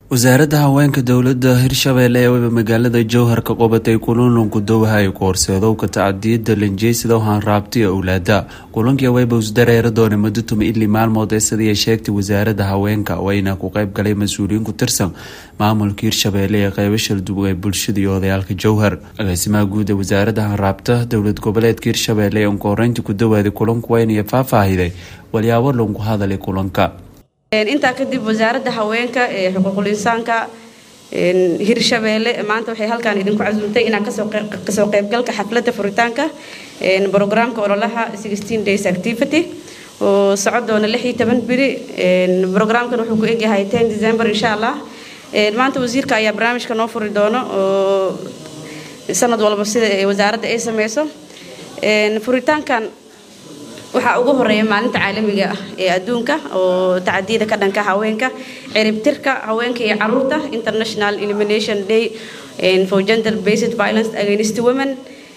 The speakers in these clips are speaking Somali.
wasaaradda haweenka dowladda hirshabeelle ee weba magaalada jowhar ka qabatay kulanlanku dowha ay ku horseedowka tacadiyada lanjeysida hanraabti owlaada kulankii wayba isdareera doona muddo tuma ili maalmood ee sidii sheegtay wasaaradda haweenka wayna ku qayb galay mas-uuliyiin ku tirsan maamulka hirshabeelle ee qeybo shaldub ee bulshada iyo odayaalka jowhar agaasimaha guud ee wasaaradda hanraabta dowlad goboleedka hirshabeelle ee unkoreynta ku dawaaday kulanku waynaya faahfaahiday walyaabo lanku hadalay kulanka intaa kadib wasaaradda haweenka ee xuquuqul insaanka hirshabeelle maanta waxay halkaan idinku casuumtay inaan kasoo qaybgalka xafladda furitaanka brograamka ololaha days activity oo socon doona biri brograamkan wuxuu ku egyahay december insha allah maanta wasiirka ayaa barnaamijka noo furi doono oo sanad walba sida wasaaradda ay sameyso furitaankan waxaa ugu horeeya maalinta caalamiga ah ee adduunka oo tacadiyada ka dhanka haweenka ciribtirka haweenka iyo caruurta international elimination day for gender based violence against women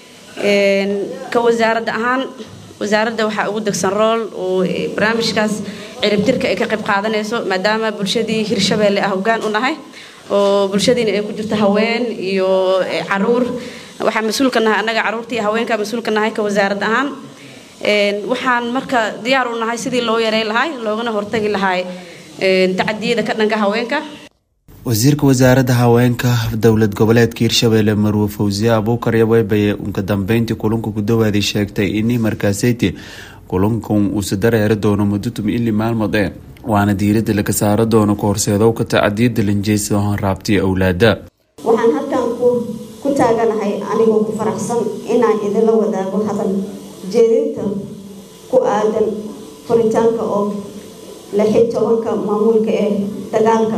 ka wasaaradda ahaan wasaaradda waxaa ugu degsan rool oo barnaamijkaas ciribtirka ay ka qayb qaadanayso maadaama bulshadii hirshabeelle ah hoggaan u nahay oo bulshadiina ay ku jirto haween iyo caruur waxaa mas-uulka nahay annaga caruurta iyo haweenka mas-uulka nahay ka wasaarad ahaan waxaan marka diyaar u nahay sidii loo yareyn lahay loogana hortagi lahay tacadiyada ka dhanka haweenka wasiirka wasaaradda haweenka dowlad goboleedka hirshabeelle marwe fawsiye abuukar yaweybay unka dambeyntii kulanka ku dawaaday sheegtay ini markaaseyti kulankan uuse dareeri doono muddo tuma ili maalmood ee waana diiradda laga saaro doono ka horseedowka tacadiyada lanjeysa hanraabtiya owlaada waxaan halkan ku taaganahay anigoo ku faraxsan inaan idinla wadaago hadal jeedinta ku aadan furitaanka oo lixi tobanka maamulka ee dagaalka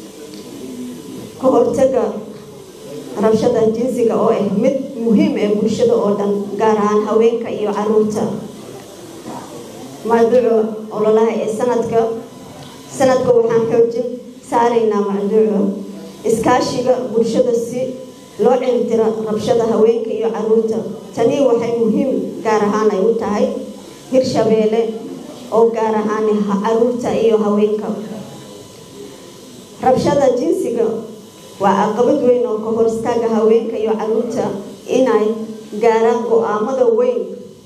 ka hortaga rabshada jinsiga oo ah mid muhiim ee bulshada oo dhan gaar ahaan haweenka iyo caruurta mawduuca ololaha ee sanadka sanadka waxaan xoojin saaraynaa mawduuca iskaashiga bulshada si loo ciribtiro rabshada haweenka iyo caruurta tani waxay muhiim gaar ahaan ay u tahay hirshabeelle oo gaar ahaan caruurta iyo haweenka rabshada jinsiga waa caqabad weyn oo ka hor istaaga haweenka iyo caruurta inay gaaraan go-aamada weyn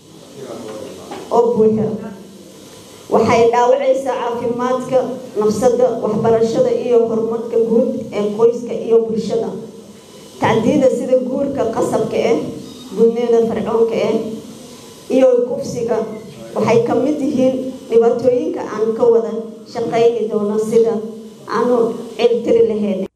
oo buuxa waxay dhaawacaysaa caafimaadka nafsada waxbarashada iyo horumarka guud ee qoyska iyo bulshada tacdiyada sida guurka qasabka ah gudnida fircoonka ah iyo kufsiga waxay ka mid yihiin dhibaatooyinka aan ka wada shaqayni doono sida aanu cirtiri lahayn